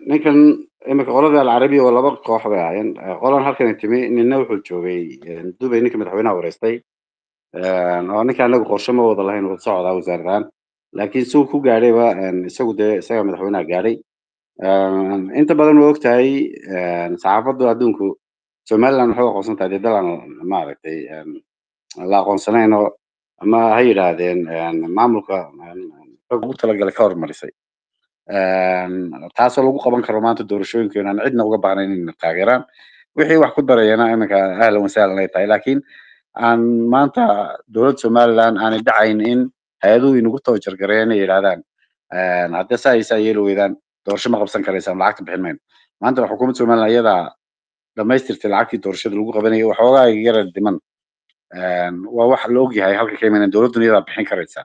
ninkan imika qolada alcarabiya waa laba koox bay ahaayeen qolan halkan timi nina wuxuu joogay dubay ninka madaxweynaha wareystay oo ninka anagu qorshe ma wada lahayn wada socdaa wasaaradan laakiin si uu ku gaadhayba isagu dee isaga madaxweynaha gaadhay inta badan waa ogtahay saxaafaddu adduunku somaliland waxay u aqoonsan tahay dee dalaan maaragtay la aqoonsanayn oo ama ha yidhaahdeen maamulka ugu talagalay ka hormarisay taasoo lagu qaban karo maanta doorashooyinka aan cidna uga baahnayn inay taageeraan wixii wax ku darayana iminka ahlan wasahlan ay tahay laakiin aan maanta dowladda somaliland aanay dhacayn in hay-aduhu inagu tabajargareeyaan ay yidhahdaan haddii saa iyo saa yeeli weydaan doorasho ma qabsan karaysaan lacagta bixin mayno maanta xukuumadda somaliland iyadaa dhamaystirtay lacagtii doorashada lagu qabanayay waxoogaa yara dhiman waa wax la ogyahay halka ka imanayaan dowladduna iyadaa bixin karaysa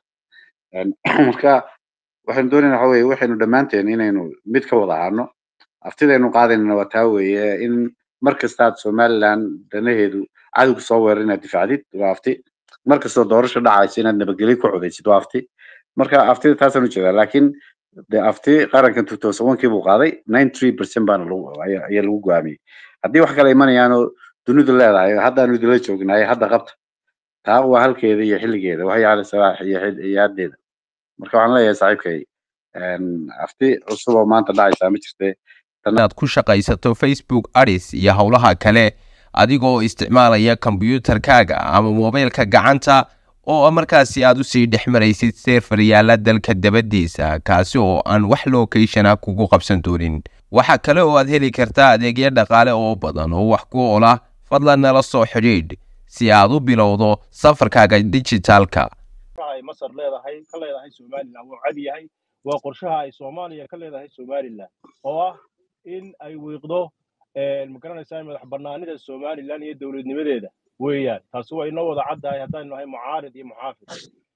marka waxaynu doonayna waxa weye waxaynu dhammaanteen inaynu mid ka wada ahaano aftidaynu qaadaynana waa taa weeye in mar kastaad somaliland danaheedu cadowga soo weerar inaad difaacdid waa afti mar kastoo doorasho dhacaysa inaad nabadgelyo ku codaysid waa afti marka aftida taasaan ujeedaa laakiin de afti qarankan two thousand one kii buu qaaday nine three percent baana lagu ayaa lagu go'aamiyey haddii wax kale imanayaanoo dunidu leedahay haddaanu idinla joognaay hadda qabta taa waa halkeeda iyo xilligeeda waxay cali salaax iyo iyo haddeeda marka waxaan leeyahay saaxiibkay afti cusub oo maanta dhacaysaa ma jirte inaad ku shaqaysato facebook adis iyo howlaha kale adigoo isticmaalaya kombyuutarkaaga ama mobaylka gacanta oo markaasi aad usii dhex maraysid seerfar yaala dalka dabadiisa kaasi oo aan wax locathona kugu qabsan doonin waxaa kale oo aad heli kartaa adeegyo dhaqaale oo badan oo wax ku ola fadlan nala soo xidhiidh si aad u bilowdo safarkaaga dijitaalka ay masar leedahay ka leedahay somaliland wuu cad yahay waa qorshaha ay soomaaliya ka leedahay somaliland oo ah in ay wiiqdo magaranaysaa madax banaanida somaliland iyo dowladnimadeeda weeyaan taasi waa inoo wada caddahay haddaynu nahay mucaarid iyo muxaafid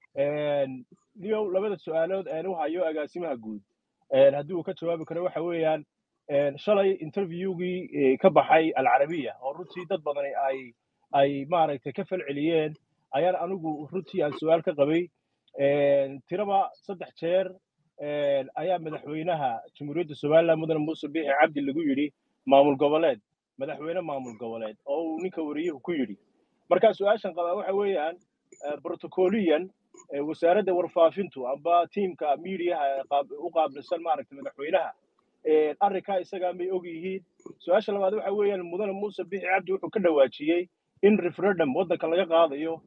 niyow labada su-aalood aan u hayo agaasimaha guud haddii uu ka jawaabi karo waxa weeyaan shalay interviewgii ka baxay alcarabiya oo runtii dad badani ay ay maaragtay ka falceliyeen ayaan anigu runtii aan su-aal ka qabay tiraba saddex jeer ayaa madaxweynaha jamhuuriyadda somaliland mudane muuse biixi cabdi lagu yidhi maamul goboleed madaxweyne maamul goboleed oo uu ninka wariyuhu ku yidhi marka su-aashan qabaa waxa weeyaan protocoliyan wasaaradda warfaafintu amba tiimka miidiyaha u qaabilsan maaragtay madaxweynaha arrinkaa isagaa may og yihiin su-aasha labaad waxa weeyaan mudane muuse biixi cabdi wuxuu ka dhawaajiyey in referendum waddanka laga qaadayo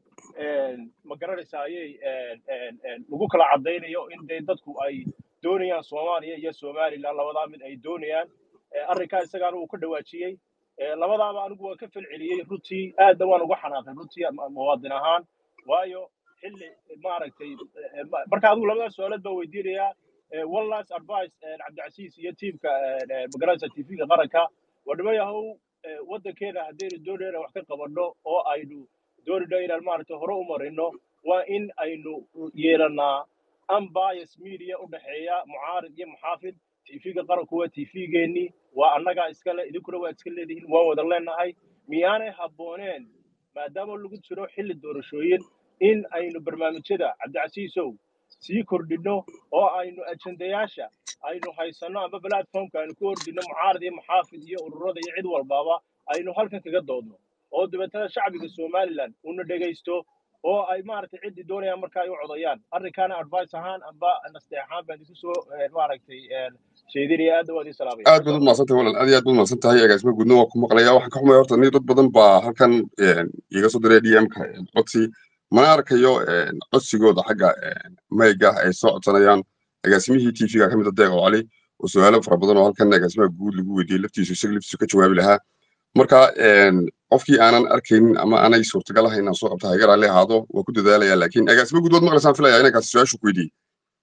ma garanaysa ayay lagu kala caddaynayo in dee dadku ay doonayaan soomaaliya iyo somaliland labadaa mid ay doonayaan arrinkaa isagaana uu ka dhawaajiyey labadaaba anigu waan ka falceliyey runtii aadna waan uga xanaaqay runtii muwaadin ahaan waayo xilli maaragtay marka adigu labadaas su-aalood baan weydiinayaa one last advice cabdicasiis iyo tiimka magaranaysa tvga qaranka waa dhimayahow waddankeena haddaynu doonayna wax ka qabanno oo aynu doonayno inaan maaragtay hore u marino waa in aynu yeelannaa unbias media u dhexeeya mucaarid iyo muxaafid tvga qaranku waa tvgeennii waa annagaa iskale idinkuna waa iska leedihiin waan wada leenahay miyaanay habbooneen maadaama lagu jiro xilli doorashooyin in aynu barnaamijyada cabdicasiisow sii kordhinno oo aynu ajendayaasha aynu haysanno amba platformka aynu ku ordinno mucaarid iyo muxaafid iyo ururada iyo cid walbaaba aynu halkan kaga doodno oo dabeetana shacbiga somaliland una dhegaysto oo ay maaragtay ciddii doonayaan marka ay u codayaan arrinkaana advice ahaan amba naste ahaan baan idinku soo maaragtay sheedinaya aadna waa idin salaamaya aad baad umahadsantahay walal aad iyo aad baad umahadsantahay agaasima guudna waa ku maqlaya waxaan ka xumaya horta ni dad badan baa halkan iga soo diray dmka codsi mana arkayo codsigooda xagga mayga ay soo codsanayaan agaasimihii tvga ka mid a deeqo cali oo su-aalo fara badan oo halkan agaasimaha guud lagu weydiiyey laftiisu isaga laftiisu ka jawaabi lahaa marka qofkii aanan arkaynin ama aanay suurtagal ahayn inaan soo qabta hagar alle ahaado waa ku dadaalaya laakiin agaasimo guud waad maqlaysaan filaya inankaas su-aashu ku weydiiyey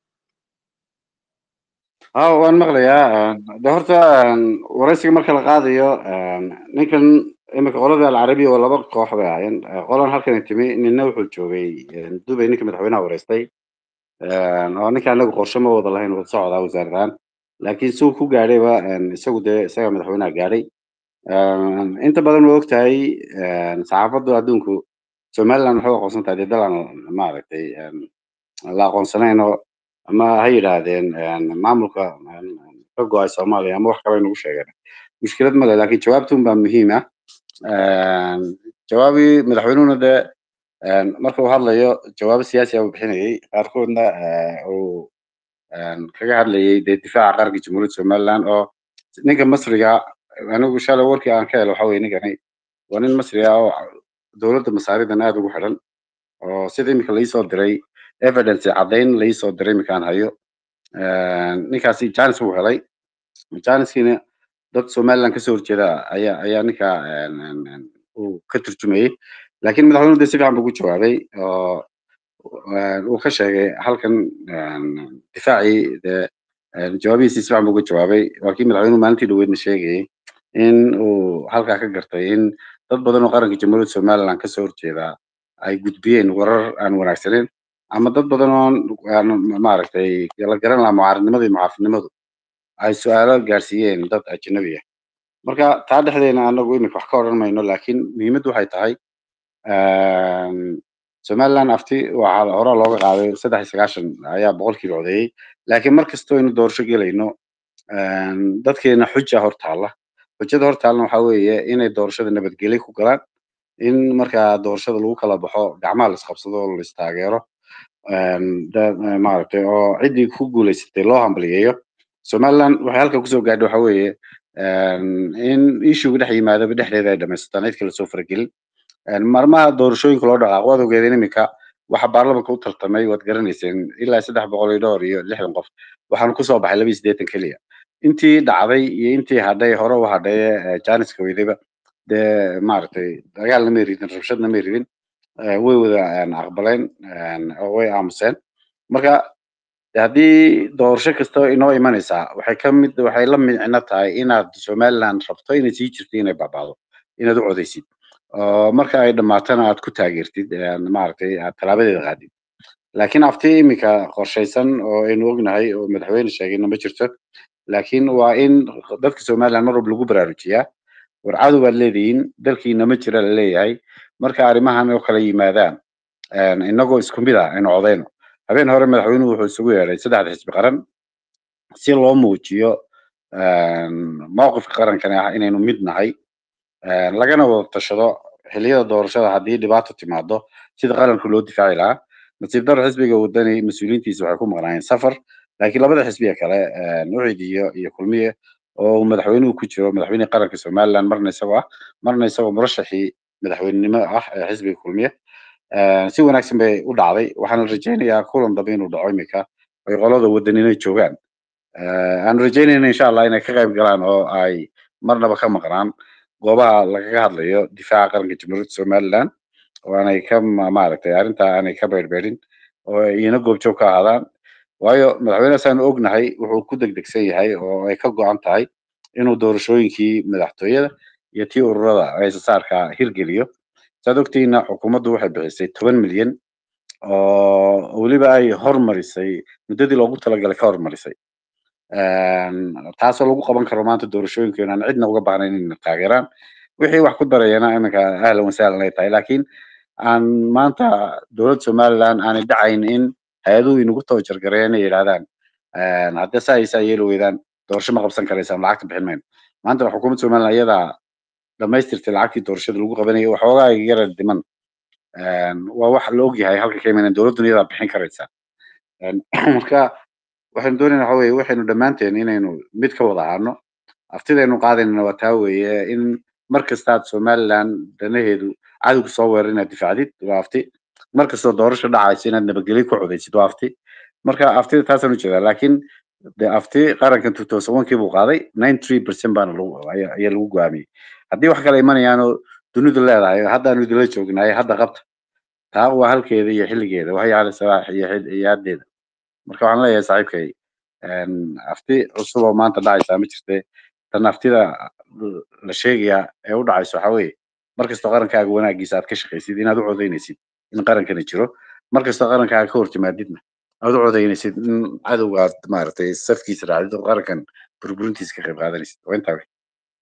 ha waan maqlayaa de horta waraysiga marka la qaadayo ninkan imika qolada alcarabiya waa laba koox bay ahaayeen qolan halkan timi nina wuxuu joogay dubay ninka madaxweynaha wareystay oo ninka anagu qorshe ma wada lahayn wada socdaa wasaaradan laakiin si uu ku gaadhayba isagu dee isaga madaxweynaha gaadhay inta badan waa ogtahay saxaafaddu adduunku somaliland waxay u aqoonsan tahay dee dalaan maaragtay la aqoonsanayn oo ama ha yidhaahdeen maamulka ka go-ay soomaaliya ama wax kale nagu sheegeen mushkilad male laakiin jawaabtun baa muhiim ah jawaabii madaxweynuhuna dee marka uu hadlayo jawaabo siyaasi ah uu bixinayay qaarkoodna uu kaga hadlayay dee difaaca qaranka jamhuuriyadda somaliland oo ninka masriga anigu shalay warkii aan ka helo waxa weye ninkani waa nin masri ah oo dowladda masaaridan aad ugu xidhan oo sida imika laisoo diray evidence caddayn laisoo diray iminkaan hayo ninkaasi janis buu helay janiskiina dad somaliland kasoo horjeeda ayaa ayaa ninka uu ka turjumayey laakiin madaxweynuhu de si fiican buu ku jawaabay oo uu ka sheegay halkan difaacii dee jawaabihiisi si fiican buu ka jawaabay waa kii madaxweynuhu maalintii dhaweydna sheegayay in uu halkaa ka gartay in dad badan oo qaranka jamhuuriyadda somaliland kasoo horjeeda ay gudbiyeen warar aan wanaagsaneyn ama dad badan oo maaragtay la garan lahaa mucaaradnimada iyo muxaafidnimadu ay su-aalo gaarsiiyeen dad ajnabi ah marka taa dhexdeena anagu imika wax ka odhan mayno laakiin muhiimaddu waxay tahay somaliland afti waxaa hore looga qaaday saddex iyo sagaashan ayaa boqolkiiba codeeyey laakiin mar kastoo aynu doorasho gelayno dadkeena xuja hor taalla xujada hor taallana waxaa weeye inay doorashada nabadgelyo ku galaan in markaa doorashada lagu kala baxo gacmaha la isqabsado oo la istaageero maaragtay oo ciddii ku guuleysatay loo hambaliyeeyo somaliland waxay halka kusoo gaadhay waxa weeye in ishuga dhex yimaadaba dhexdeeda ay dhamaysataan cid kale soo faragelin maalmaha doorashooyinka loo dhaqaaqo waad ogeedeen iminka waxa baarlamanka u tartamay waad garanayseen ilaa saddex boqol iyo dhowr iyo lixdan qof waxaanu kusoo baxay laba iyo siddeetan keliya intii dhacday iyo intii hadhay hore u hadhaye janiska weydayba dee maaragtay dagaalna may ridin rabshadna may ridin way wada aqbaleen oo way aamuseen marka haddii doorasho kasta inoo imanaysaa waxay ka mid waxay la micno tahay inaad somaliland rabto inay sii jirto inay baaba'do inaad u codaysid oo marka ay dhammaatana aad ku taageertid maaragtay aad talaabadeeda qaadid laakiin afti iminka qorshaysan oo aynu ognahay oo madaxweyne sheegayna ma jirto laakiin waa in dadka somaliland mar walba lagu baraarujiyaa war cadow baad leedihiin dalkiina ma jira la leeyahay marka arrimahan oo kala yimaadaan inagoo isku mid ah aynu codayno habeen hore madaxweynuhu wuxuu isugu yeedhay saddexda xisbi qaran si loo muujiyo mowqifka qarankani ah inaynu mid nahay lagana wada tashado xilliyada doorashada haddii dhibaato timaado sida qaranka loo difaaci lahaa nasiib daro xisbiga wadani mas-uuliyiintiisa waxay ku maqnaayeen safar laakiin labada xisbiga kale ucid iyo iyo kulmiye oo madaxweynuhu ku jiro madaxweyne qaranka somaliland marna isagoo ah marna isagoo murashaxii madaxweynenimo ah ee xisbiga kulmiye si wanaagsan bay u dhacday waxaan rajaynayaa kulan dambe inuu dhaco imika ay qolada wadanina joogaan aan rajaynayna insha allah inay ka qayb galaan oo ay marnaba ka maqnaan goobaha lagaga hadlayo difaaca qaranka jamhuuriyadda somaliland oo aanay ka maaragtay arrintaa aanay ka beerbeerin oo iyana goobjoog ka ahaadaan waayo madaxweynehasaanu ognahay wuxuu ku degdegsan yahay oo ay ka go-an tahay inuu doorashooyinkii madaxtooyada iyo tii ururada aysasaarka hirgeliyo saad ogtiina xukuumaddu waxay bixisay toban milyan oo weliba ay hormarisay muddadii loogu talagalay ka hormarisay taasoo lagu qaban karo maanta doorashooyinkeenu aan cidna uga baahnayn inay taageeraan wixii wax ku darayana iminka ahlan wasahlan ay tahay laakiin aan maanta dowladda somaliland aanay dhacayn in hay-aduhu inagu tabajargareeyaan inay yidhahdaan haddii saa iyo saa yeeli weydaan doorasho ma qabsan karaysaan lacagta bixin mayno maanta xukuumadda somaliland iyadaa dhamaystirtay lacagtii doorashada lagu qabanayay waxoogaa yara dhiman waa wax la ogyahay halka ka imaneen dowladduna iyadaa bixin karaysa marka waxaynu doonayna waxa weye waxaynu dhammaanteen inaynu mid ka wada ahaano aftidaynu qaadaynana waa taa weeye in mar kastaad somaliland danaheedu cadowga soo weerar inaad difaacdid waa afti mar kastoo doorasho dhacaysa inaad nabadgelyo ku codaysid waa afti marka aftida taasaan ujeedaa laakiin de afti qarankan two thousand one kii buu qaaday nine three percent baana lagu ayaa lagu go'aamiyey haddii wax kale imanayaanoo dunidu leedahay haddaanu idinla joognaay hadda qabta taa waa halkeeda iyo xilligeeda waxay cali salaax iyo iyo haddeeda marka waxaan leeyahay saaxiibkay afti cusub oo maanta dhacaysaa ma jirte tan aftida la sheegayaa ee u dhacayso waxa weeye mar kastoo qarankaaga wanaagiisa aad ka shaqaysid inaad u codaynaysid in qarankani jiro mar kastoo qarankaaga ka hortimaadidna aad u codaynaysid in cadowga aad maaragtay safkiisa raacdid oo qarankan burburintiisa ka qayb qaadanaysid waa intaa wey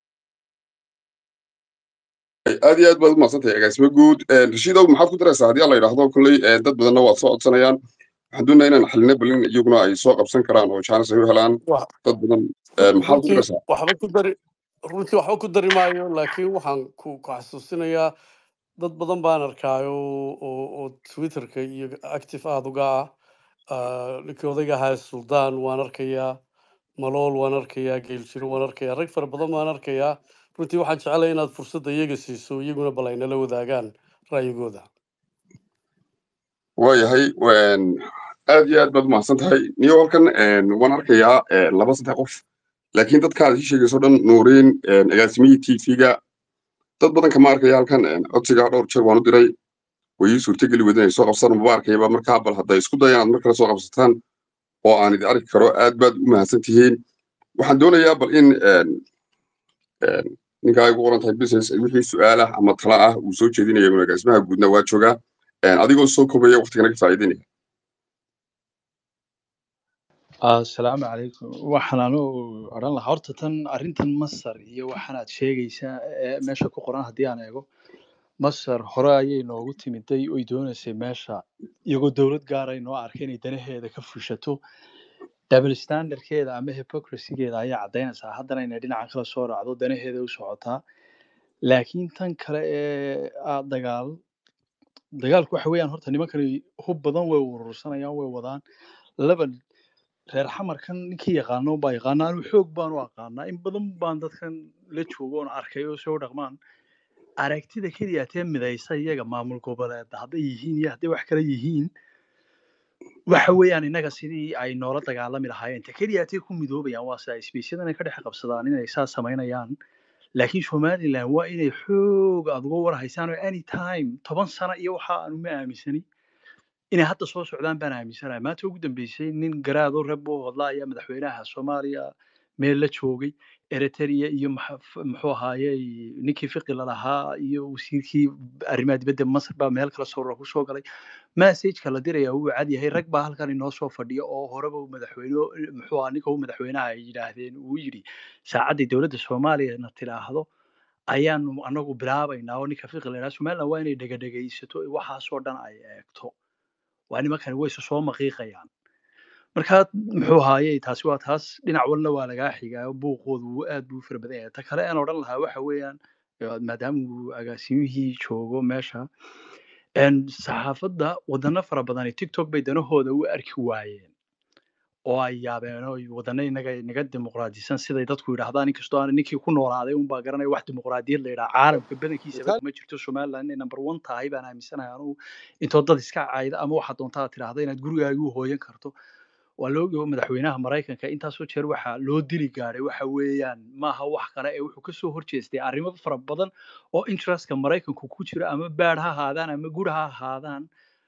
aad iyo aad baad u mahadsantahay agaasimo guud rashiidow maxaad ku daraysaa haddii la yidhaahdo kolley dad badanna waad soo codsanayaan waxaan doonayaa inaan xalina balin iyaguna ay soo qabsan karaan oo jaanis ay u helaan Wax- dad badan Eh, maxaad ku runtii daraysaa waxba ku dari runtii waxba ku dari maayo laakiin waxaan ku ku xasuusinayaa dad badan baan arkaayo oo oo twitterka iyo active aada uga ah Ah, ninkii odayga ahaa suldaan waan arkayaa malool waan arkayaa geeljiro waan arkayaa rag fara badan baan arkayaa runtii waxaan jecelahay inaad fursadda iyaga siiso iyaguna bal ay nala wadaagaan ra'yigooda waayahay een, aad iyo aad baad umahadsan tahay niyo halkan een, waan arkayaa een, laba saddex qof laakiin dadkaad ii sheegayso dhan nuuriin een, agaasimihii tv-ga dad badan kama arkaya halkan een, codsiga dhowr jeer waan u diray way ii suurtageli weyda inay soo qabsaan maba arkayaba markaa bal hadday isku dayaan aad mar kale soo qabsataan oo aan idin arki karo aad baad u mahadsan tihiin waxaan doonayaa bal in een, een, ninkaa ay ugu qoran tahay business wixii su-aal ah ama tala ah uu soo jeedinaya agaasimaha guudna waa joogaa een, adigoo soo kobaya waqtigana ka faa'iidaynaya asalaamu calaykum waxaan anu odhan lahaa horta tan arrintan masar iyo waxaan aad sheegaysaa ee meesha ku qoran haddii aan eego masar hore ayay noogu timiday oy doonaysay meesha iyagoo dowlad gaara ay noo arkay inay danaheeda ka fushato double standardkeeda ama hypocrisygeeda ayaa caddaynaysaa haddana inay dhinaca kala soo raacdo danaheeda u socotaa laakiin tan kale ee ah dagaal dagaalku waxa weeyaan horta nimankani hub badan way urursanayaan way wadaan laba reer xamarkan ninkii yaqaano baa yaqaana anu xoog baan u aqaanaa in badan baan dadkan la joogo oon arkay oo soo dhaqmaan aragtida keliya tee midaysa iyaga maamul goboleed hadday yihiin iyo hadday wax kale yihiin waxa weeyaan innaga sidii ay noola dagaalami lahaayeen ta keliya tee ku midoobayaan waa sida isbiisyadan ay ka dhex qabsadaan inay saa samaynayaan laakiin somaliland waa inay xoog aad uga warhaysaan oo any time toban sano iyo waxa aanu ma aaminsani inay hadda soo socdaan baan aaminsanahay maanta ugu dambeysay nin garaado reb oo hadla ayaa madaxweynaha soomaaliya meel la joogay eritrea iyo maxa- f- muxuu ahaaye ninkii fiqi lalahaa iyo wasiirkii arrimaha dibadda masar baa meel kala soo ku soo galay messageka la diraya wuu cad yahay rag baa halkan inoo soo fadhiya oo horeba uu madaxweyne muxuu ahaa ninka uu madaxweynaha ay yidhaahdeen uu yidhi saacaddii dowladda soomaaliyana tidhaahdo ayaanu anagu bilaabaynaa oo ninka fiqi la yidhaha somaliland waa inay dhegadhegaysato waxaasoo dhan ay eegto waa nimankani way isu soo maqiiqayaan marka muxuu ahaaye taasi waa taas dhinac walna waa lagaa xigaa buuqoodu wuu aad buu u fara badan yahay ta kale aan odhan lahaa waxa weeyaan eh, maadaama uu agaasimihii joogo meesha en saxaafadda wadano fara badani tiktok bay danahooda u arki waayeen oo ay yaabeen oo wadano inaga inaga dimuqraadisan siday dadku yidhaahdaan inkastoo aan ninkii ku noolaaday unbaa garanaya wax dimuqraadiyad la yidhaha caalamka badankiisaba kuma jirto somaliland inay number one tahay baan aaminsanahay anugu intoo dad iska cayda ama waxaad doontaa aad tidhaahda inaad gurigaaga u hooyan karto waa loo ogo madaxweynaha maraykanka intaasoo jeer waxaa loo dili gaadhay waxa weeyaan maaha wax kale ee wuxuu kasoo horjeestay arrimo fara badan oo interestka maraykanku ku jira ama baad ha ahaadaan ama guri ha ahaadaan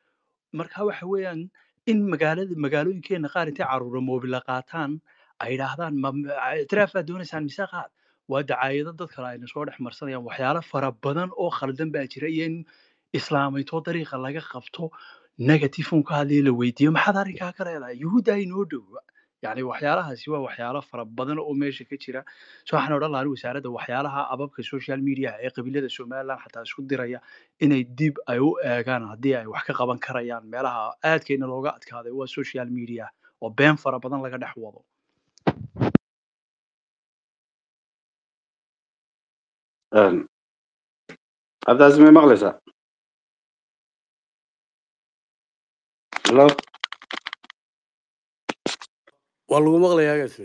marka waxa weeyaan in magaalada magaalooyinkeena qaar intay caruura moobila qaataan ay yidhaahdaan ma ma- ictiraafaad doonaysaan mise qaad waa dacaayado dad kale ayna soo dhex marsanayaan waxyaalo fara badan oo khaldan baa jira iyo in islaameytoo dariiqa laga qabto negative un ka hadlaya la weydiiyo maxaad arrinkaa ka leedahay yuhuudda inoo dhow yani waxyaalahaasi waa waxyaalo fara badan oo meesha ka jira so waxaan odhan lahaa wasaaradda waxyaalaha ababka social media ee qabiilada somaliland xataa isku diraya inay dib ay u eegaan haddii ay wax ka qaban karayaan meelaha aadkeena looga adkaaday waa social media oo been fara badan laga dhex wado Een, cabdicaziz may maqlaysaa hello waa lagu maqlayaa agaasi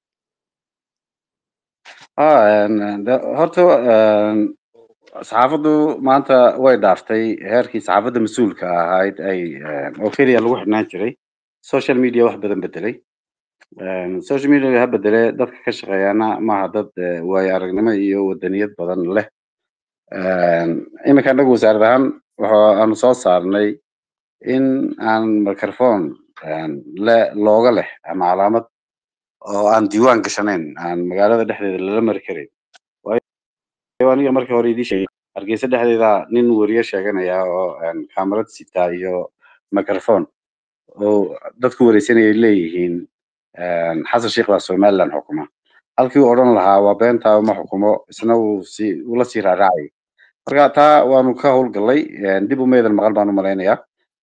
ah een, de- horta een, saxaafaddu maanta way dhaaftay heerkii saxaafadda mas-uulka ahayd ay een, oo keliya lagu xidhnaan jiray social media wax badan bedelay Een, social media ha bedele dadka ka shaqeeyaana maaha dad eh, waayo aragnimo iyo wadaniyad badan leh Een, iminka anagu wasaarad ahaan waxa aanu soo saarnay in aan microphone een, le looga leh ama calaamad oo aan diiwaan gashanayn aan magaalada dhexdeeda lala mari karin waayo aniga markii hore idii sheegay hargeysa dhexdeeda nin weriye sheeganaya oo een, kaamarad sita iyo microphone oo dadku wareysanayay leeyihiin een, xasan sheikh baa somaliland xukuma halkii uu odhan lahaa waa beentaa uma xukumo isna uu si ula sii raaraacay marka taa waanu ka howlgallay een, dib umaydan maqal baan u malaynayaa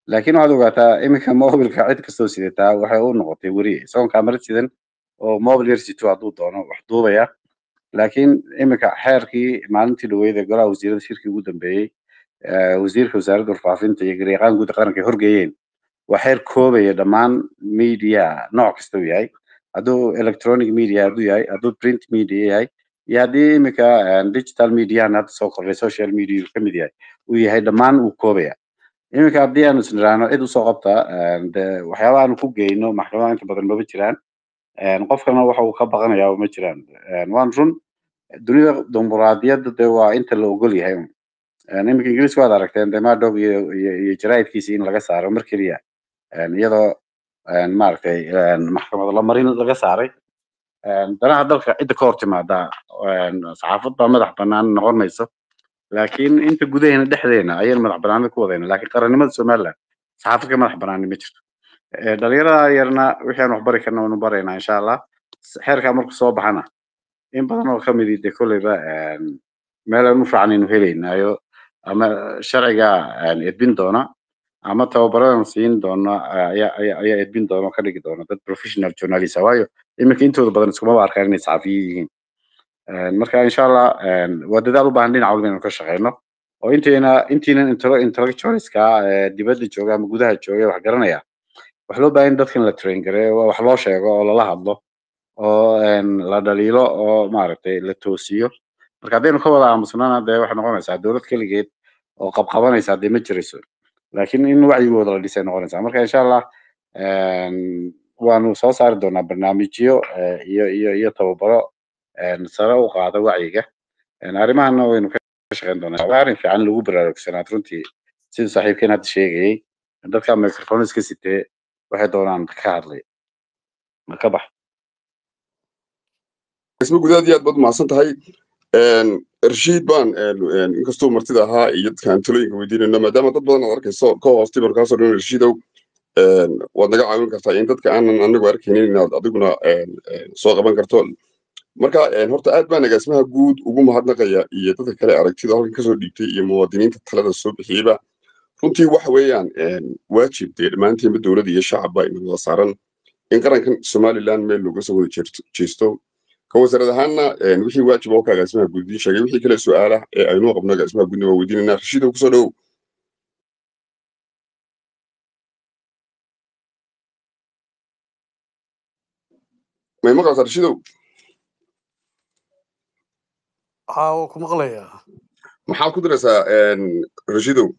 laakiin waxaad ogaataa iminka mobilka cid kastoo sidataa waxay u noqotay weriye isagoon kaamarad sidan oo mobil yar sito hadduu doono wax duubaya laakiin iminka xeerkii maalintii dhaweyd ee golaha wasiirada shirkii ugu dambeeyey wasiirka wasaaradda warfaafinta iyo garyaqaan guud qaranka ay horgeeyeen waa xeer koobaya dhammaan media nooc kasta uu yahay hadduu electronic media hadduu yahay hadduu print media yahay iyo haddii iminka digital mediahan hadda soo kordhay social media uu kamid yahay uu yahay dhammaan uu koobaya iminka haddii aanu isniraano cid usoo qabta de waxyaaba aanu ku geyno maxkamadaha inta badan maba jiraan qofkana waxa uu ka baqanayaa ma jiraan waan run dunida dimuqraadiyadda de waa inta la ogol yahay iminka ingiriiska waad aragteen de madog iyo iyo jaraa'idkiisi in laga saaro mar keliya iyadoo maaragtay maxkamad la marin laga saaray danaha dalka cidda ka hor timaada saxaafad baa madax banaan noqon mayso laakiin inta gudaheena dhexdeena ayaynu madax banaanida ku wadayna laakiin qarannimada somaliland saxaafad ka madax banaani ma jirto dhalinyarada yarna wixii aan waxbari karna waanu baraynaa insha allah xeerkaa marku soo baxana in badan oo kamidi de kolleyba meel aan u fiican aynu helaynaayo ama sharciga edbin doona ama tababaradan siin doona ayaa ayaa edbin doona oo ka dhigi doona dad professional journalist waayo iminka intooda badan iskumaba arkaan inay saxafiye yihiin marka insha allah waa dadaal u baahan dhinac walba inaynu ka shaqeyno oo intayna intiinan intellectualska dibadda jooga ama gudaha jooga wax garanaya wax loo baahan dadkan la train gareeyo wax loo sheego oo lala hadlo oo la dhaliilo oo maaragtay la toosiyo marka haddaynu ka wada aamusnana dee waxay noqonaysaa dowlad keligeed oo qabqabanaysa dee ma jirayso laakiin in wacyigooda la dhisay noqonaysaa marka insha allah waanu soo saari doonaa barnaamijyo iyo iyo iyo tababaro sare u qaada wacyiga arrimahana waynu ka shaqeyn doonaa waa arrin fiican lagu baraarugsanaad runtii siduu saaxiibkeen hadda sheegayey dadka microphone iska sitee waxay doonaan ka hadlay ka bax isma gudaad iyo aad baad umahadsan tahay rashiid baan inkastuu martida ahaa iyo dadkaan talooyinka weydiinayno maadaama dad badan aad arkayso ka hoostay baan kaasoo dhan rashiidow waad naga caawin kartaa in dadka aanan anagu arkaynin inaad adiguna soo qaban karto marka horta aad baan agaasimaha guud ugu mahadnaqaya iyo dadka kale aragtida halkan kasoo dhiibtay iyo muwaadiniinta talada soo bixiyeyba runtii waxa weeyaan waajib dee dhammaanteenba dowladda iyo shacabba inuu wada saaran in qarankan somaliland meel looga soo wada jeesto ka wasaarad ahaanna wixii waajib oo ka agaasimaha guud idiin sheegay wixii kale su-aala ee aynuu qabno agaasimaha guudna waa weydiinayna rashiidow kusoo dhowow may maqlaysaa rashiidow haa waa ku maqlayaa maxaad ku diraysaa rashiidow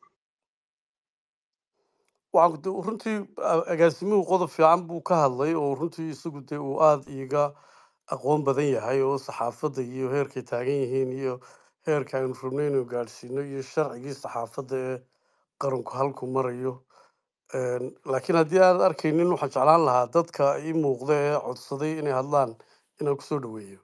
waxaan ku runtii agaasimuhu qodob fiican buu ka hadlay oo runtii isagu dee uu aada iiga aqoon badan yahay oo saxaafadda iyo heerkay taagan yihiin iyo heerka aynu rabno inuu gaadhsiino iyo sharcigii saxaafadda ee qaranku halku marayo laakiin haddii aanad arkaynin waxaan jeclaan lahaa dadka ii muuqda ee codsaday inay hadlaan inaan kusoo dhaweeyo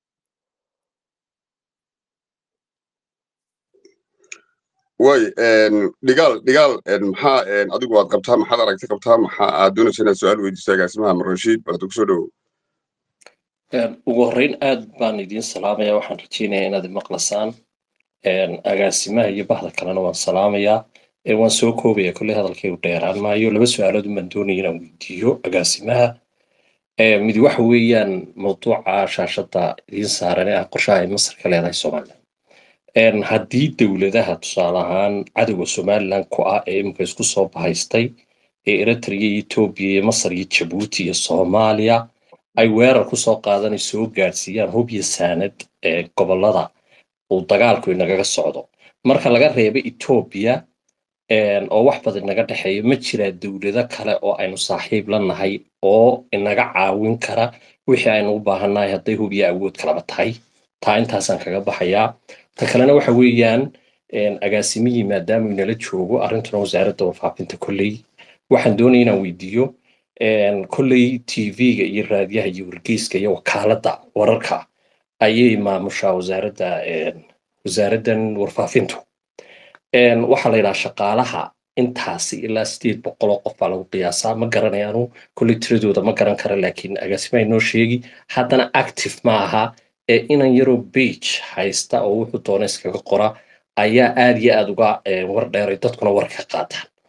way dhigaal dhigaal maxaa adigu aad qabtaa maxaad aragti qabtaa maxaa aad doonaysa inaad su-aal weydiiso agaasimaha marrashiid balada kusoo dhowow ugu horreyn aad baan idiin salaamaya waxaan rajeynayaa inaad maqlasaan agaasimaha iyo bahda kalena waan salaamayaa waan soo koobaya kolley hadalkaygu dheeraan maayo laba su-aalood baan doonaya inaan weydiiyo agaasimaha mid waxa weeyaan mawduuca shaashadda idiin saaran ee ah qorshaha ay masar ka leedahay somaliland haddii dowladaha tusaale ahaan cadowga somaliland ku ah ee imika isku soo bahaystay ee eritrea iyo etoobiya iyo masar iyo jabuuti iyo soomaaliya ay weerar kusoo qaadanay soo gaadhsiiyaan hub iyo saanad ee gobolada uu dagaalku inagaga socdo marka laga reebo etoobiya oo wax badan inaga dhexeeya ma jiraa dowlado kale oo aynu saaxiib la nahay oo inaga caawin kara wixii aynu u baahannahay hadday hub iyo awood kalaba tahay taa intaasaan kaga baxayaa ta kalena waxa weeyaan agaasimihii maadaama inala joogo arrintuna wasaaradda warfaafinta kolley waxaan doonaya inaan weydiiyo kolley tv-ga iyo raadiyaha iyo wargeyska iyo wakaaladda wararka ayay maamushaa wasaaradda wasaaraddan warfaafintu waxaa la yidhaha shaqaalaha intaasi ilaa sideed boqol oo qof baa lagu qiyaasaa ma garanayaanu kolley tiradooda ma garan kara laakiin agaasimaha inoo sheegi haddana active ma aha ee inan yaroo bage haysta oo wuxuu doona iskaga qora ayaa aad iyo aad uga war dheeray dadkuna war ka qaataan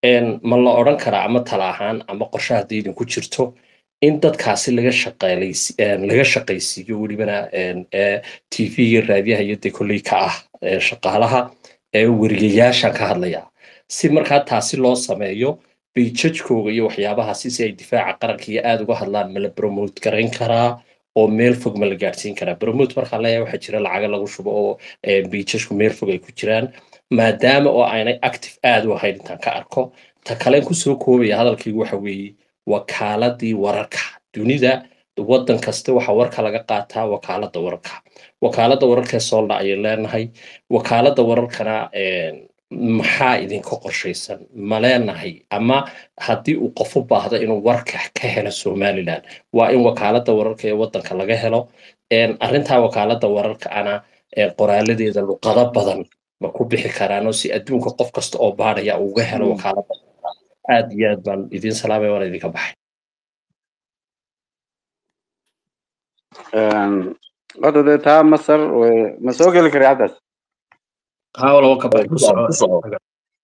een, ma la odhan karaa ama tala ahaan ama qorshe haddii idinku jirto in dadkaasi laga shaqeelaysi een, laga shaqaysiiyo welibana een, ee tv-ga raadiyaha iyo dee kolley ka ah ee shaqaalaha ee weriyayaashan ka hadlaya si markaa taasi loo sameeyo bayjajkooga iyo waxyaabahaasi si ay difaaca qaranka iyo aada uga hadlaan ma la promote garayn karaa oo meel fog ma la gaadhsiin karaa promote markaa leeyahay waxaa jira lacaga lagu shubo oo ee, bayjajku meel fog ay ku jiraan maadaama oo aanay active aada u ahayn intaan ka arko ta kalen kusoo koobaya hadalkaygu waxa weeye wakaaladii wararka dunida waddan kasta waxa warka laga qaataa wakaaladda wararka wakaaladda wararka ee soolna ayay leenahay wakaaladda wararkana een, maxaa idinka qorshaysan ma leenahay ama haddii uu qof u baahdo inuu warka ka helo somaliland waa in wakaaladda wararka ee waddanka laga helo een, arrintaa wakaaladda wararka ana ee, qoraaladeeda luqado badan ma ku bixi karaan oo si adduunka qof kasta oo baadhaya uu uga helo Mm. wakaaladda aad iyo aad baan idiin salaamaya waan idinka baxay Een, Horta dee taa Masar way- ma soo geli kara caddaas haa walaal ka baxay ku ku soco soco ku soco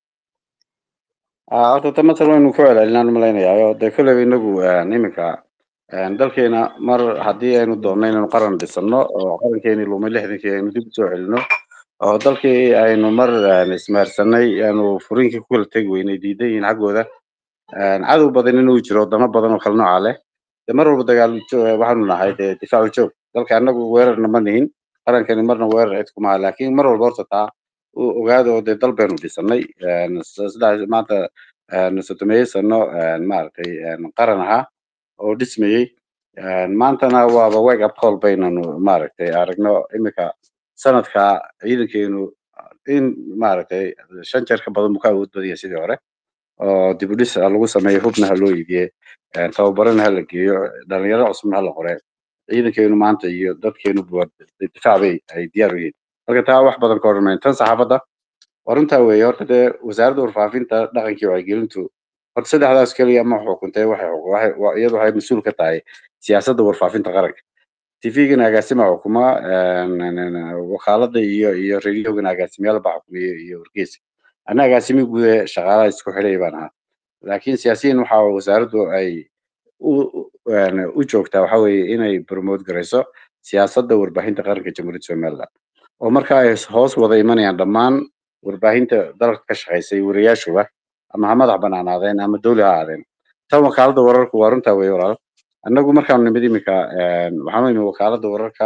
Ah, horta ta Masar waynu ku celcelinaan u malaynayaa dee kolleyba inagu een, iminka een, dalkeena mar haddii aynu doonno inaynu qaran dhisano oo qarankeeni lumay lixdankii aynu dib usoo celino oo dalkii aynu mar een, ismaarsanay aanu furinkii ku kala tegi weynay diidan yihiin xaggooda een, cadow badan inuu jiro wadamo badan oo kala nooca leh dee mar walba dagaal jo- waxaanu nahay dee difaacu joog dalka annagu weerarna ma nihin qarankani marna weerar cid kuma aha laakiin mar walba horta taa u ogaada oo dee dal baynu dhisanay een, s- sidaas maanta een, sodomeeye sano een, maaragtay een, qaran ahaa oo dhismayey een, maantana waaba wake up call baynanu maaragtay aragno imika sanadka ciidankeenu in maaragtay shan jeer ka badan buu ka awood badan yahay sidii hore oo dib u dhis ha lagu sameeyo hubna ha loo iibiye een, tababarana ha la geeyo dhalinyaro cusubna ha la qore ciidankeenu maanta iyo dadkeenu buwa difaac bay ay diyaar u yihiin marka taa wax badan ka hormayn tan saxaafadda waa runtaa weeye horta dee wasaaradda warfaafinta dhaqankii wacyigelintu horta saddexdaas keliya ma xukuntay waxay xuk- waxay wa- iyadu waxay mas-uul ka tahay siyaasadda warfaafinta qaranka tvgana agaasima xukuma een, een, een, wakaaladda iyo iyo radiogana agaasimayaal baa xukumiya iyo wargeysa anna agaasimi guud ee shaqaalaha isku xidhay baan ahaa laakiin siyaasiyiin waxa wasaaraddu ay u u- een, u joogtaa waxa weeye inay promote garayso siyaasadda warbaahinta qaranka jamhuuriyadda somaliland oo marka ay hoos wada imanayaan dhammaan warbaahinta dalka ka shaqaysay wariyaashuba ama ha madax banaanaadeen ama dowli ha ahaadeen tan wakaaladda wararku waa runtaa weeye walaal annagu markaanu nimid imika een, waxaanu imi wakaaladda wararka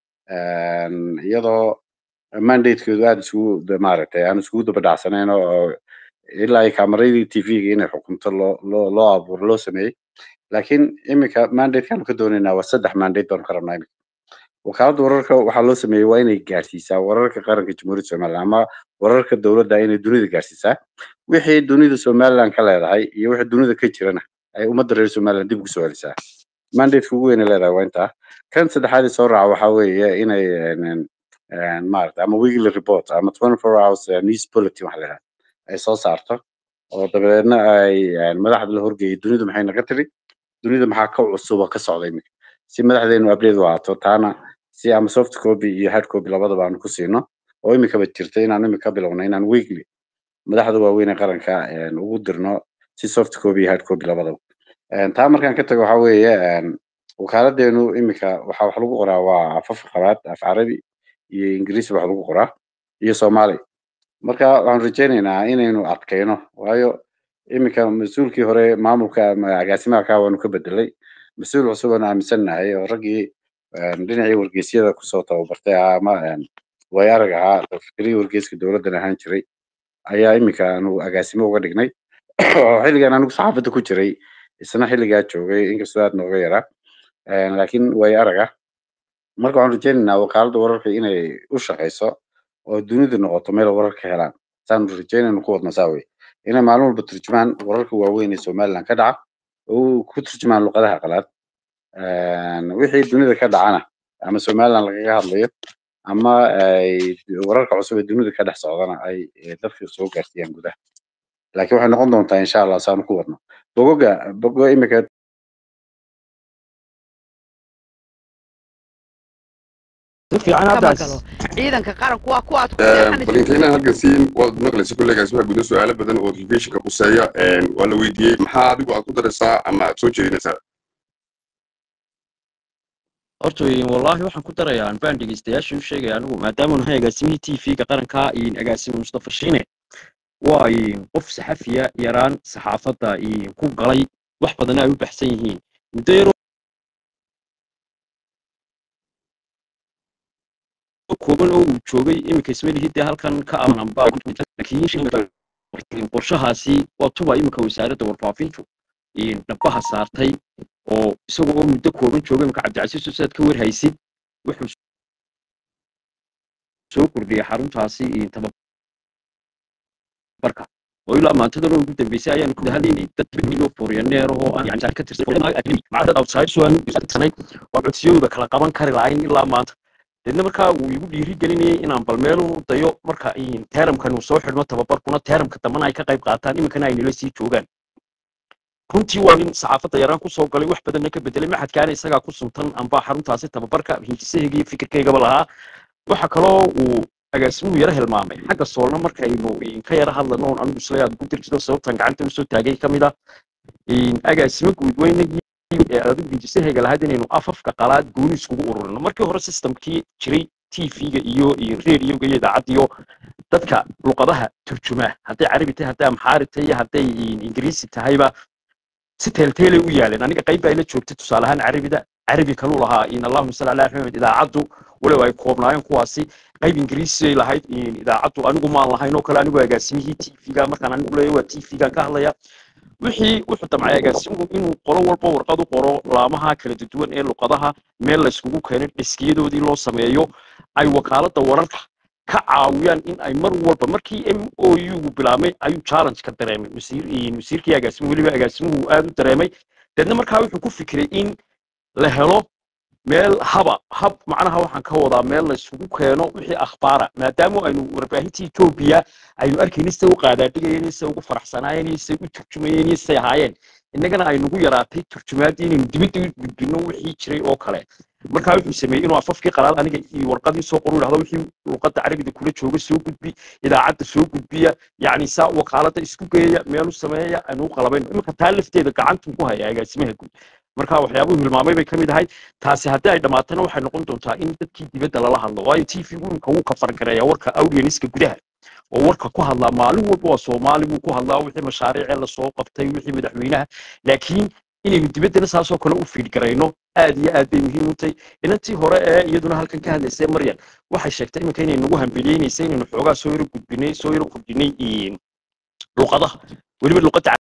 een, iyadoo mandatekeedu aada isugu da- maaragtay aan isugu daba dhacsanayn oo ilaa ay kamaradii tvga inay xukunto loo loo loo abuuro loo sameeyey laakiin imika mandatekaan ka doonaynaa waa saddex mandate baanu ka rabnaa imika wakaaladda wararka waxaa loo sameeyey waa inay gaarsiisaa wararka qaranka jamhuuriyadda somaliland ama wararka dowladda inay dunida gaarsiisaa wixii dunida somaliland ka leedahay iyo wixii dunida ka jirana ay ummadda reer somaliland dib ugu soo celisaa mandateka ugu weyn ay leedahay waa intaa kan saddexaad ee soo raaca waxaa weeye inay een, een, een, maaragta ama weekly report ama 24 hours eh, news bulletin waxa la yidhahda ay soo saarto oo dabadeedna ay een, madaxda la horgeeyay dunidu maxay naga tiri dunida maxaa ka cusuba ka socda imika si madaxdeenu update u ahaato taana si ama soft copy iyo hard copy labadaba aanu ku siino oo imikaba jirta inaan imika bilowno inaan weekly madaxda waaweyn ee qaranka een, ugu dirno si soft copy iyo hard copy labadaba Een, taa markaan ka tago waxaa weeye een, wakaaladdeenu imika waxaa wax lagu qoraa waa afaf qabaad af carabi iyo ingiriisi wax lagu qoraa iyo soomaali marka waxaan rajaynaynaa inaynu adkayno waayo iminka mas-uulkii hore maamulka ama agaasimaha kaa waanu ka bedelay mas-uul cusub aan aaminsannahay oo raggii een, dhinacii wargeysyada kusoo tababartay ahaa ama een, way arag ahaa fikrihii wargeyska dowladdan ahaan jiray ayaa iminka aanu agaasimo uga dhignay oo xilligan anigu saxaafadda ku jiray isna xilligaa joogay inkastoo aad nooga yaraa Een, laakiin way arag ah marka waxaan rajaynaynaa wakaaladda wararka inay u shaqayso oo dunidu noqoto meel warar ka helaan saanu rajaynaynu ku wadno saa wey inay maalin walba turjumaan wararka waaweyn ee somaliland ka dhaca oo ku turjumaan luqadaha qalaad Een, wixii dunida ka dhacana ama somaliland lagaga hadlayo ama ay wararka cusub ee dunida ka dhex socdana ay eh, dadka soo gaarsiiyaan gudaha laakiin waxay noqon doontaa insha allah saanu ku wadno bogoga bogo imika si fiican kama haddaas galo ciidanka qaranku waa kuwaad ku bal seexanaysa intaynan halkan siin waad maqlaysa kolley agaasimaha gudaha su-aalo badan oo notificationka quseeya waa la weydiiyey maxaa adigu aad ku daraysaa ama aad soo jeedinaysaa horta weyn wallaahi waxaan ku darayaa aan baan dhegeystayaasha u sheegaya anigu maadaama nahay agaasimihii t v-ga qaranka in agaasime mustafa shiine waa in qof saxafiya yaraan saxaafadda in ku galay wax badan ay u baxsan yihiin muddo yaroo kooban oo uu joogay iminka ismalihii dee halkan ka amananba laakiin qorshahaasi waa tuba iminka wasaaradda warfaafintu in dhabaha saartay oo isaga oo muddo kooban jooga iminka cabdicasiis usaad ka warhaysid wuxuu soo kordhiyay xaruntaasi in tababarka oo ilaa maantadan oo ugu dambeysay ayaan ku hadlaynay dad miloo fooryaneer oo aan yani ka tirsan maca dad outside so aan tirsanay oo codsiyadooda kala qaban kari lahayn ilaa maanta deedna markaa uu igu dhiiri gelinayay inaan bal meel u dayo marka in teeramkan uu soo xidhmo tababarkuna teeramka dambana ay ka qayb qaataan iminkana ay nala sii joogaan runtii waa nin saxaafadda yaraan kusoo galay wax badanna ka bedelay maxadkaana isagaa ku suntan amba xaruntaasi tababarka hinjisahayga iyo fikirkaygaba lahaa waxa kaloo uu agaasimuhu yara hilmaamay xagga soolna markaynu ka yara hadlano oon anigu isla aad ku dirjido sababtan gacanta usoo taagay ka mid ah agaasimo guudweynagii ee adigu hinjisahayga lahayd inaynu afafka qalaad gooni iskugu ururino markii hore systemkii jiray t v-ga iyo iyo radioga iyo idaacaddiyo dadka luqadaha turjumaa hadday carabi tahay hadday amxaari tahay iyo hadday ingiriisi tahayba si teelteelay u yaaleen aniga qayb baa ila joogtay tusaale ahaan carabida carabi kaluu lahaa in allahuma salli ala maxamed idaacaddu walow ay koobnaayeen kuwaasi qayb ingiriisiyay lahayd idaacaddu anigu maan lahayn oo kale anigu agaasimihii t v-ga markaan anigu leeyahay waa t v-gan ka hadlaya wixii wuxuu damcay agaasimuhu inuu qolo walba warqad u qoro laamaha kala duwan ee luqadaha meel layskugu keenay dhiskiyadoodii loo sameeyo ay wakaaladda wararka ka caawiyaan in ay mar walba markii m o u-gu bilaabmay ayuu challenge ka dareemay wasiirkii agaasimuhu weliba agaasimuhu aad u dareemay deedna markaa wuxuu ku fikiray in la helo meel haba hab macnaha waxaan ka wadaa meel la isugu keeno wixii akhbaara maadaama aynu warbaahintii etoobiya aynu arkayna say u qaadaadhigayeen say ugu faraxsanaayeen iyo say u turjumayeen iyo say ahaayeen innagana ay nagu yaraatay turjumaaddii inaynu dibadda u gudbino wixii jiray oo kale markaa wuxuu sameeyey inuu afafkii qalaad aniga iyo warqadii soo qoru yidhahdo wixii luqadda carabida kula jooga soo gudbi idaacadda soo gudbiya yacni saa wakaaladda isku geeya meel u sameeya aynu u qalabayno iminka taa lafteeda gacantuu ku haya agaasimaha guud marka waxyaabuhu hilmaamay bay ka mid ahayd taasi haddii ay dhammaatana waxay noqon doontaa in dadkii dibadda lala hadlo waayo t v imika wuu ka fargareeyaa warka audieniska gudaha oo warka ku hadlaa maalin walba waa soomaali buu ku hadlaa wixii mashaariicee lasoo qabtay wixii madaxweynaha laakiin inaynu dibaddana saasoo kale u fiidgarayno aad iyo aad bay muhiim u tahay inantii hore ee iyaduna halkan ka hadlaysay maryan waxay sheegtay iminka inay nagu hambeliyeynaysay inaynu xoogaa soo yaro gudbinay soo yaro kordhinay luqadaha weliba luqadda